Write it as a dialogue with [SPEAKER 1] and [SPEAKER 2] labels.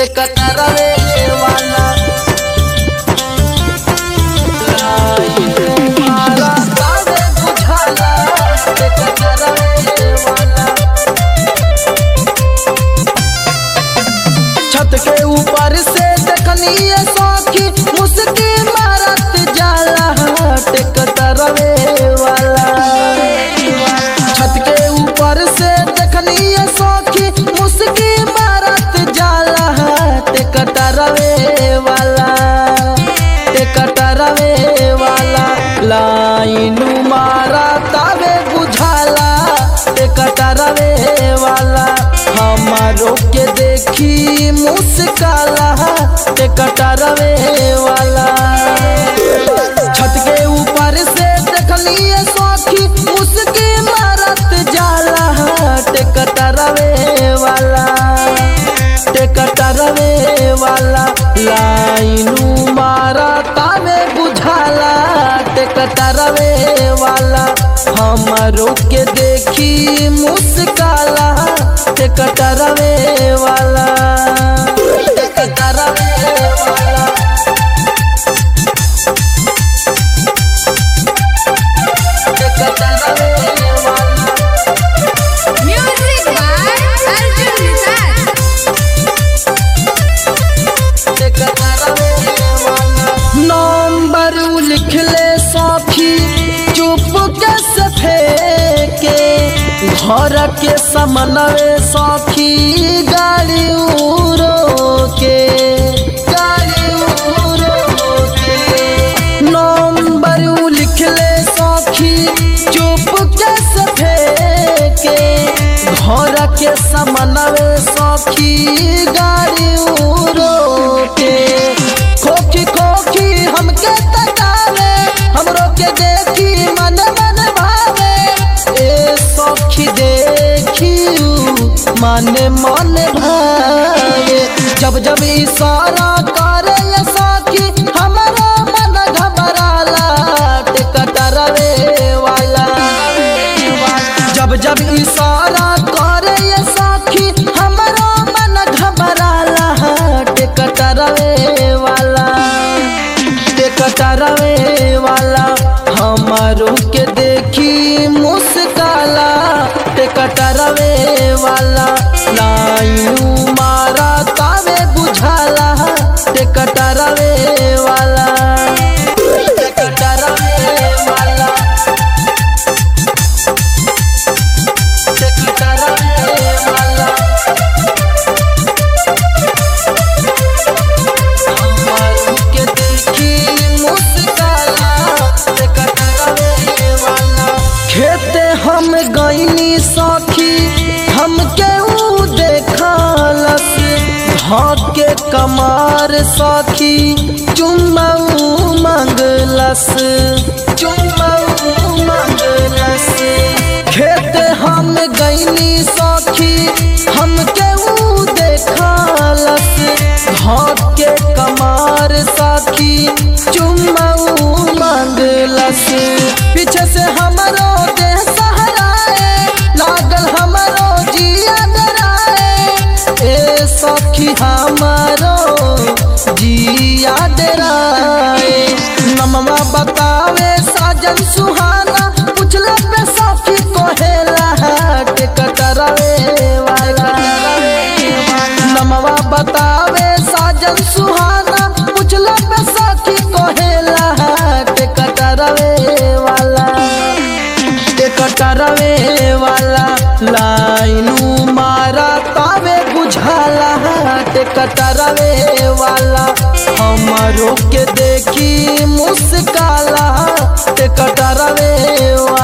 [SPEAKER 1] ते कटरवे वाला लाइन मारा तावे बुझाला ते कटरवे वाला छत के ऊपर से देखनी ये सौखी मुस्की मारत जाला टेकटरवे वाला छत के ऊपर से देखनी ये सौखी मुस्की मारत जाला टेकटरवे वाला टेकटरवे वाला लाइन मारा तावे बुझाला टेकटरवे वाला हमारो के देखी मुस्काला टेकटरवे वाला छत के ऊपर से देखली ये सौखी मुस्की मारत जाला टेकटरवे वाला टेकटरवे वाला लाइनू मारा तावे बुझाला टेकटरवे वाला हमारो के देखी मुस्काला टेकटरवे वाला टेकटरवे वाला टेकटरवे वाला
[SPEAKER 2] Music by Arjun Nisar.
[SPEAKER 1] Number लिख ले सौखी चुप के सफे के घर के समनवे सौखी गाड़ी उरो के गाड़ी उरो के नंबर लिख ले सौखी चुप के सफे के घर के समनवे सौखी गाड़ी उरो के खोखी खोखी हमके तकावे हमरो के देखी मन मन भावे ए सौखी देखी मन मन भावे जब जब इशारा करे ये सौखी हमारा मन घबराला टिकटरवे वाला जब जब इशारा करे ये साखी हमारा मन घबराला टेकटरवे वाला टेकटरवे वाला हमारो के देखी मुस्काला टेकटरवे वाला लायू मारा तावे बुझाला टेकटरवे वाला टेकटरवे वाला टेकटरवे वाला हमारू के देखी मुस्काला टेकटरवे वाला खेते हम गईनी सखी हमके ऊ देखलस के कमार सखी चुम्माऊ मंगलस चुम्माऊ मंगलस खेत हम गईनी सखी हमके ऊ देखलस के कमार सखी चुम्माऊ मंगलस पीछे से हमरो देह सहराए लागल हमरो जिया डराए ए सखी हमारो जिया डराए नमवा बतावे साजन सुहाना पुछला पे सखी कोहेला टेकटरवे वाला नमवा बतावे साजन सुहाना पुछला पे सखी कोहेला टेकटरवे वाला टेकटरवे वाला लाइनू मारा तावे बुझाला टेकटरवे वाला हमारो के देखी मुस्काला टेकटरवे वाला